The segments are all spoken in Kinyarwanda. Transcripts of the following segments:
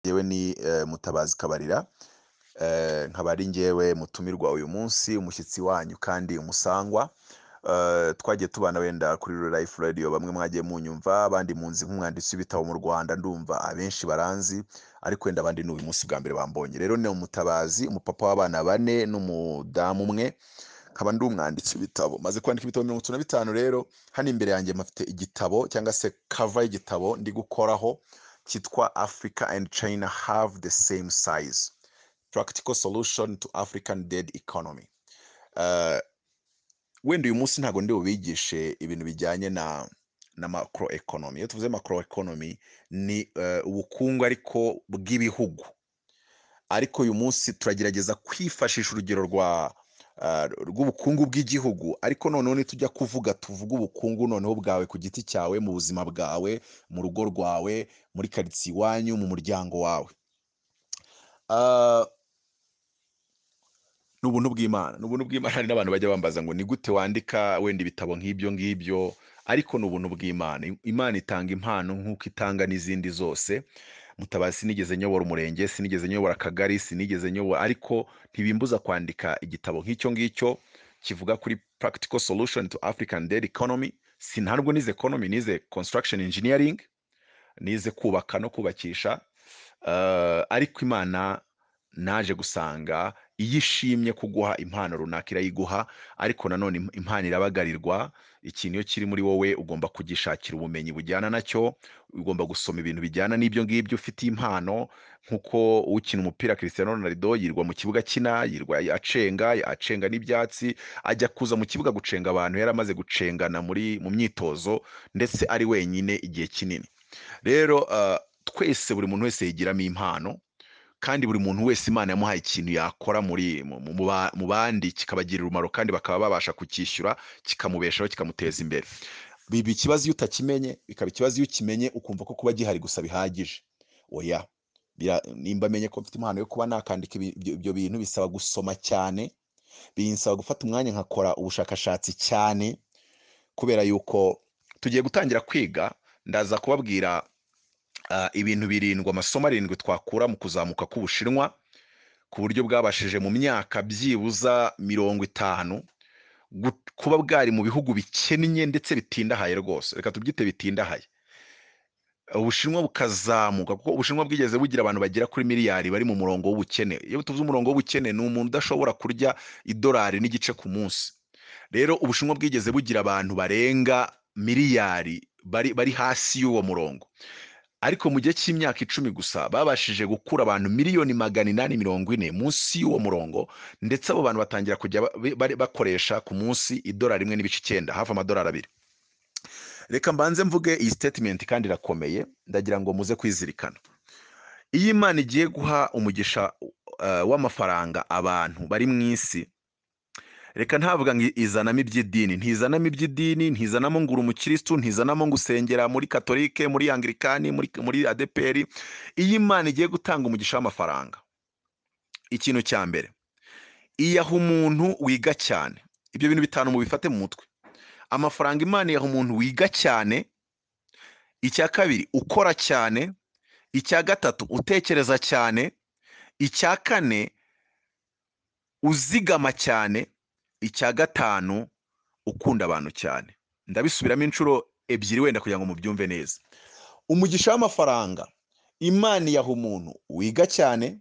Njyewe ni Mutabazi Kabarira nkaba ari njyewe mutumirwa uyu munsi umushyitsi wanyu kandi umusangwa twagiye tubana wenda kuri Life Radio bamwe mwagiye munyumva abandi munzi nk'umwanditsi w'ibitabo mu Rwanda ndumva abenshi baranzi ariko wenda abandi ni uyu munsi bwa mbere bambonye rero ni Mutabazi umupapa w'abana bane n'umudamu umwe nkaba ndi umwanditsi w'ibitabo maze kwandika ibitabo mirongo itatu na bitanu rero hano imbere yanjye mpafite igitabo cyangwa se kava y'igitabo ndi gukoraho cyitwa Africa and China have the same size practical solution to African dead economy Eh, wenda uyu munsi ntabwo ndi bubigishe ibintu bijyanye na na macro economy iyo tuvuze macro economy ni eh, ubukungu ariko bw'ibihugu ariko uyu munsi turagerageza kwifashisha urugero rwa eh, rw'ubukungu bw'igihugu ariko noneho nitujya kuvuga tuvuge ubukungu noneho bwawe ku giti cyawe mu buzima bwawe mu rugo rwawe muri karitsiye iwanyu mu muryango wawe Eh, ni ubuntu bw'imana ni ubuntu bw'imana hari n'abantu bajya bambaza ngo ni gute wandika wenda ibitabo nk'ibyo ngibyo ariko ni ubuntu bw'imana imana itanga impano nk'uko itanga n'izindi zose mutabazi sinigeze nyobora umurenge sinigeze nyobora akagari sinigeze nyobora ariko ntibimbuza kwandika igitabo nk'icyo ngicyo kivuga kuri practical solution to african dead economy sintabwo nize economy nize construction engineering nize kubaka no kubakisha eh, ariko imana naje gusanga iyo ishimye kuguha impano runaka irayiguha ariko nanone im- impano irabagarirwa ikintu iyo kiri muri wowe ugomba kugishakira ubumenyi bujyana nacyo ugomba gusoma ibintu bijyana n'ibyo ngibyo ufite impano nk'uko ukina umupira Cristiano Ronaldo yirirwa mu kibuga kina yirirwa acenga acenga n'ibyatsi ajya kuza mu kibuga gucenga abantu yari amaze gucengana muri mu myitozo ndetse ari wenyine igihe kinini rero eh, twese buri muntu wese yigiramo impano kandi buri muntu wese imana yamuhaye ikintu yakora muri mu mu- mu ba- mu bandi kikabagirira umumaro kandi bakaba babasha kukishyura kikamubeshaho kikamuteza imbere biba ikibazo iyo utakimenye bikaba ikibazo iyo ukimenye ukumva ko kuba gihari gusa bihagije oya Bira- nimba amenye ko mfite impano yo kuba nakandika ibi- ibyo ibyo bintu bisaba gusoma cyane binsaba gufata umwanya nkakora ubushakashatsi cyane kubera yuko tugiye gutangira kwiga ndaza kubabwira ah, ibintu birindwi amasomo arindwi twakura mu kuzamuka k'ubushinwa ku buryo bwabashije mu myaka byibuza mirongo itanu gu- kuba bwari mu bihugu bikennye ndetse bitindahaye rwose reka tubyite bitindahaye ubushinwa bukazamuka kuko ubushinwa bwigeze bugira abantu bagera kuri miliyari bari mu murongo w'ubukene iyo tuvuze umurongo w'ubukene ni umuntu udashobora kurya idolari n'igice ku munsi rero ubushinwa bwigeze bugira abantu barenga miliyari bari bari hasi y'uwo murongo ariko mu gihe cy'imyaka icumi gusa babashije gukura abantu miliyoni magana inani mirongo ine munsi y'uwo murongo ndetse abo bantu batangira kujya ba- ba- bakoresha ku munsi idolari rimwe n'ibice icyenda hafi amadolari abiri reka mbanze mvuge iyi statement kandi irakomeye ndagira ngo muze kwizirikana iyo imana igiye guha umugisha eh, w'amafaranga abantu bari mu isi reka ntavuga ngo izanamo iby'idini ntizanamo iby'idini ntizanamo ngo uri umukirisitu ntizanamo ngo usengera muri katolike muri anglikani muri, muri adeperi iyo imana igiye gutanga umugisha w'amafaranga ikintu cya mbere iyaha umuntu wiga cyane ibyo bintu bitanu mubifate mu mutwe amafaranga imana iyaha umuntu wiga cyane icya kabiri ukora cyane icya gatatu utekereza cyane icya kane uzigama cyane icya gatanu ukunda abantu cyane ndabisubiramo inshuro ebyiri wenda kugira ngo mubyumve neza umugisha w'amafaranga imana iyaha umuntu wiga cyane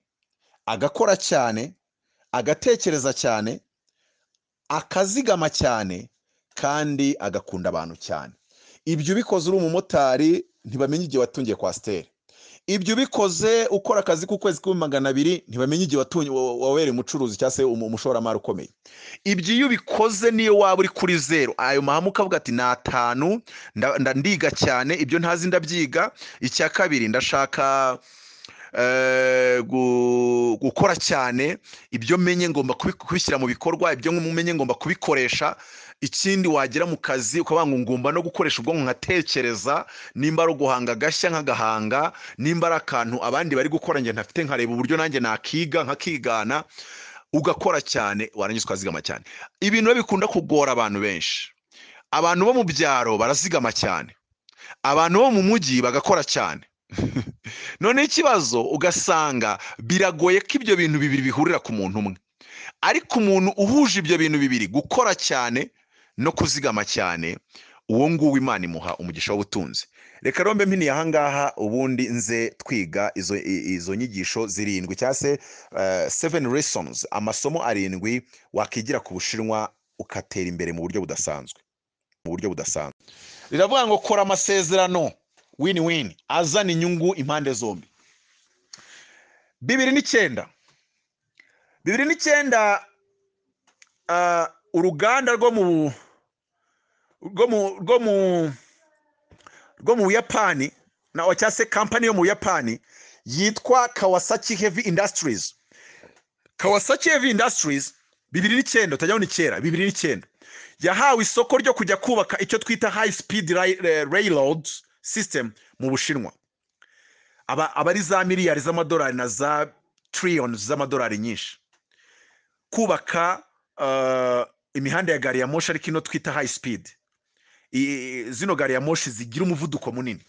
agakora cyane agatekereza cyane akazigama cyane kandi agakunda abantu cyane ibyo ubikoze uri umumotari ntibamenya igihe watungiye kwasiteri ibyo ubikoze ukora akazi k'ukwezi k'ibihumbi magana abiri ntibamenya igihe watunye wa- wabereye umucuruzi cyangwa se umu- umushoramari ukomeye ibyo iyo ubikoze niyo waba uri kuri zeru ayo mahame ukavuga ati ni atanu nda- nda- ndiga cyane ibyo ntazi ndabyiga icya kabiri ndashaka eh, gu- gukora cyane ibyo menye ngomba kubi- kubishyira mu bikorwa ibyo menye ngomba kubikoresha ikindi wagera mu kazi ukavuga ngo ngomba no gukoresha ubwonko nkatekereza nimba ari uguhanga agashya nk'agahanga nimba ari akantu abandi bari gukora njye ntafite nkareba uburyo nanjye nakiga nkakigana ugakora cyane warangiza ukazigama cyane ibintu biba bikunda kugora abantu benshi abantu bo mu byaro barazigama cyane abantu bo mu mujyi bagakora cyane noneho ikibazo ugasanga biragoye ko ibyo bintu bibiri bihurira ku muntu umwe ariko umuntu uhuje ibyo bintu bibiri gukora cyane no kuzigama cyane uwo nguwo imana imuha umugisha w'ubutunzi reka rombe mpini aha ngaha ubundi nze twiga izo izo nyigisho zirindwi cyangwa se seven lessons amasomo arindwi wakigira ku bushinwa ugatera imbere mu buryo budasanzwe mu buryo budasanzwe riravuga ngo kora amasezerano win win azana inyungu impande zombi bibiri n'icyenda bibiri n'icyenda ah, uruganda rwo mu rwo mu rwo mu rwo mu buyapani na cyangwa se kampani yo mu buyapani yitwa kawasaki heavy industries kawasaki heavy industries bibiri n'icyenda utajya ni kera bibiri n'icyenda yahawe isoko ryo kujya kubaka icyo twita high speed ray- eh, railroad system mu bushinwa aba aba ari za miliyari z'amadolari na za trillion z'amadolari nyinshi kubaka eh, imihanda ya gari ya moshi ariko ino twita high speed I- zino gari ya moshi zigira umuvuduko munini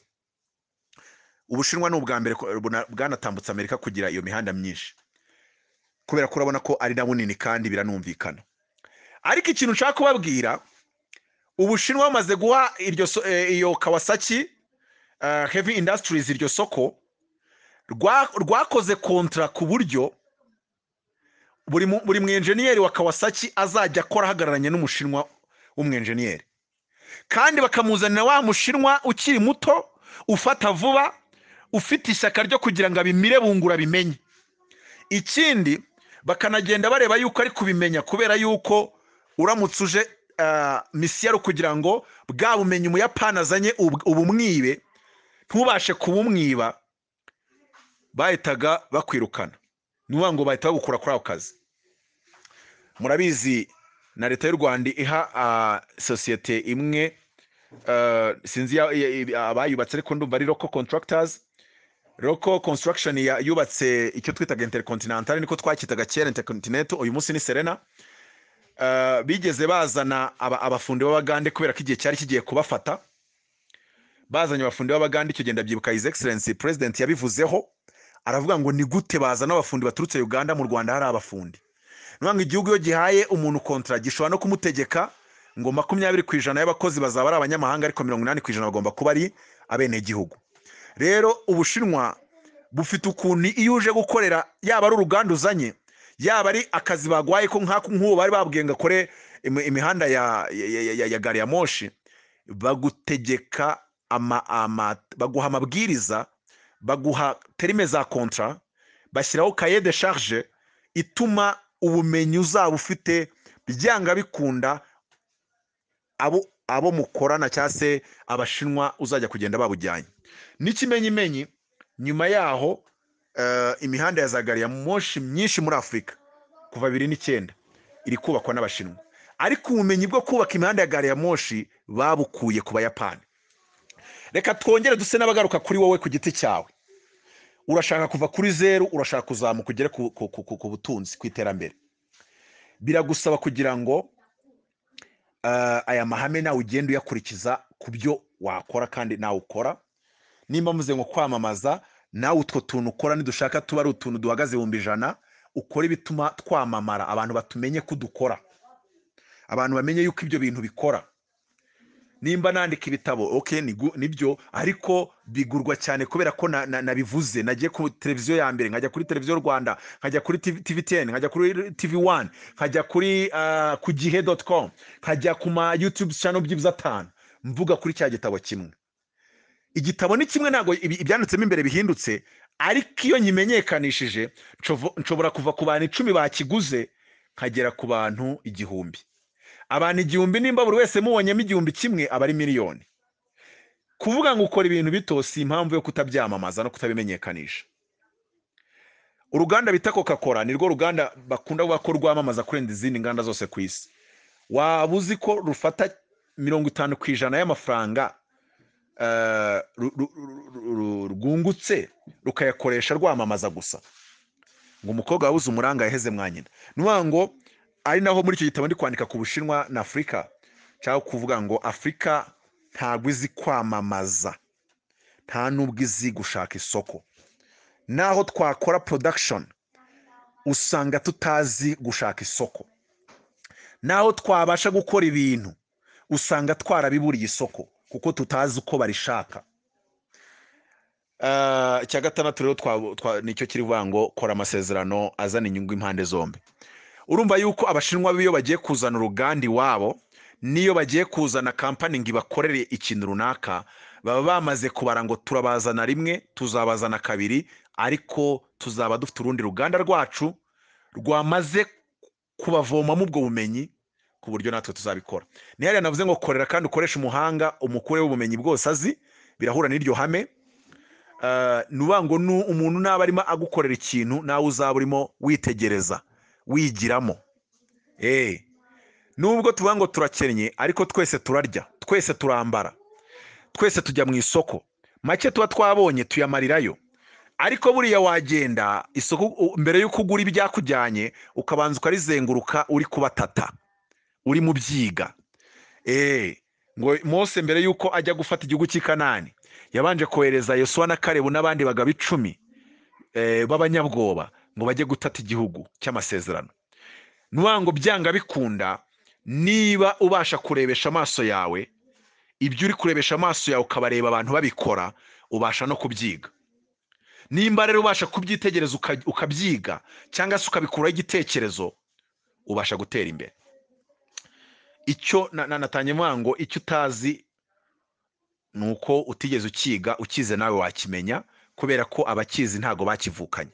ubushinwa ni ubwa mbere ko- buna- bwanatambutse amerika kugira iyo mihanda myinshi kubera ko urabona ko ari na bunini kandi biranumvikana ariko ikintu nshaka kubabwira ubushinwa bamaze guha iryo so- eh, iyo kawasaki eh, heavy industries iryo soko rwa- rwakoze kontra ku buryo buri mu- buri mwenjeniyeri wa kawasaki azajya akora ahagararanye n'umushinwa w'umwenjeniyeri kandi bakamuzanira wa mushinwa ukiri muto ufata vuba ufite ishyaka ryo kugira ngo abimire bungura bimenye ikindi bakanagenda bareba yuko ari kubimenya kubera yuko uramutse uje ah, misiyari kugira ngo bwa bumenyi umuyapani azanye ub- ubumwibe ntubashe kubumwiba bahitaga bakwirukana ni ukuvuga ngo bahita bagukura kuri ako kazi murabizi na leta y'u rwanda iha ah, sosiyete imwe eh, sinzi ya- ya- ya- abayubatse ariko ndumva ari roko contractors roko construction ya- yubatse icyo twitaga intercontinental niko twacyitaga kera intercontinental uyu munsi ni serena Eh, bigeze bazana aba- abafundi b'abagande kubera ko igihe cyari kigiye kubafata bazanye abafundi b'abagande icyo genda byibuka his excellency president yabivuzeho aravuga ngo ni gute bazana abafundi baturutse uganda mu rwanda hari abafundi niyo ngo igihugu iyo gihaye umuntu kontra gishobora no kumutegeka ngo makumyabiri ku ijana y'abakozi bazaba ari abanyamahanga ariko mirongo inani ku ijana bagomba kuba ari abenegihugu rero ubushinwa bufite ukuntu iyo uje gukorera yaba ari uruganda uzanye yaba ari akazi bagwaye ko nk'ako- nk'ubu bari babwiye ngo akore imi- imihanda ya, ya, ya- ya, ya gari ya moshi bagutegeka ama, ama, baguha amabwiriza baguha terime za kontra bashyiraho kaye de charge ituma ubumenyi uzaba ufite byanga bikunda abo abo mukorana cyangwa se abashinwa uzajya kugenda babujyanye n'ikimenyimenyi nyuma yaho eh, imihanda ya za gari ya moshi myinshi muri afurika kuva bibiri n'icyenda iri kubakwa n'abashinwa ariko ubumenyi bwo kubaka imihanda ya gari ya moshi babukuye ku bayapani reka twongere duse n'abagaruka kuri wowe ku giti cyawe urashaka kuva kuri zeru urashaka kuzamuka ugere ku, ku, ku, ku, ku butunzi ku iterambere biragusaba kugira ngo eh, aya mahame nawe ugende uyakurikiza ku byo wakora kandi nawe ukora nimba muze nko kwamamaza nawe utwo tuntu ukora nidushaka tuba ari utuntu duhagaze ibihumbi ijana ukora ibituma twamamara abantu batumenye ko dukora abantu bamenye yuko ibyo bintu bikora nimba nandika ibitabo ok nigu- nibyo ariko bigurwa cyane kubera ko na- na- nabivuze nagiye ku televiziyo ya mbere nkajya kuri televiziyo rwanda nkajya kuri tv teni nkajya kuri tv wani nkajya kuri ah, ku gihe doti komu nkajya ku ma yutube cano byibuze atanu mvuga kuri cya gitabo kimwe igitabo ni kimwe ntabwo ibi- ibyanditsemo imbere bihindutse ariko iyo nyimenyekanishije nshov- nshobora kuva ku bantu icumi bakiguze nkagera ku bantu igihumbi abantu igihumbi nimba buri wese mubonyemo igihumbi kimwe aba ari miliyoni kuvuga ngo ukora ibintu bito si impamvu yo kutabyamamaza no kutabimenyekanisha uruganda bita coca cola ni rwo ruganda bakunda kuvuga ko rwamamaza kurenza izindi nganda zose ku isi waba uzi ko rufata mirongo itanu ku ijana y'amafaranga eh, ru- ru- ru- ru- ru- rwungutse rukayakoresha rwamamaza gusa ngo umukobwa wabuze umuranga yaheze mwa nyina ni ukuvuga ngo ari naho muri icyo gitabo ndi kwandika ku bushinwa na afurika cyangwa kuvuga ngo afurika ntabwo izi kwamamaza nta n'ubwo izi gushaka isoko naho twakora production usanga tutazi gushaka isoko naho twabasha gukora ibintu usanga twarabiburiye isoko kuko tutazi uko barishaka Ah, icya gatandatu rero twa- twa- nicyo kiri kuvuga ngo kora amasezerano azana inyungu impande zombi urumva yuko abashinwa biyo bagiye kuzana uruganda iwabo n'iyo bagiye kuzana kampani ngo ibakorere ikintu runaka baba bamaze kubara ngo turabazana rimwe tuzabazana kabiri ariko tuzaba dufite urundi ruganda rwacu rwamaze kubavomamo ubwo bumenyi ku buryo natwe tuzabikora ni hariya navuze ngo korera kandi ukoresha umuhanga umukure w'ubumenyi bwose azi birahura n'iryo hame Eh, ni ukuvuga ngo nu- umuntu naba arimo agukorera ikintu nawe uzaba urimo witegereza wigiramo Eh, nubwo tuvuga ngo turakennye ariko twese turarya twese turambara twese tujya mu isoko make tuba twabonye tuyamarirayo ariko buriya wagenda isoko u- mbere y'uko ugura ibyakujyanye ukabanza ukarizenguruka uri kubatata uri mu byiga Eh, ngo mose mbere y'uko ajya gufata igihugu cy'i kanani yabanje kohereza yosuwa na karebu n'abandi bagabo icumi eh, b'abanyabwoba ngo bajye gutata igihugu cy'amasezerano ni ukuvuga ngo byanga bikunda niba ubasha kurebesha amaso yawe ibyo uri kurebesha amaso yawe ukabareba abantu babikora ubasha no kubyiga nimba rero ubasha kubyitegereza uka- ukabyiga cyangwa se ukabikuraho igitekerezo ubasha gutera imbere icyo na- na- natanye mvuga ngo icyo utazi ni uko utigeze ukiga ukize nawe wakimenya kubera ko abakizi ntago bakivukanye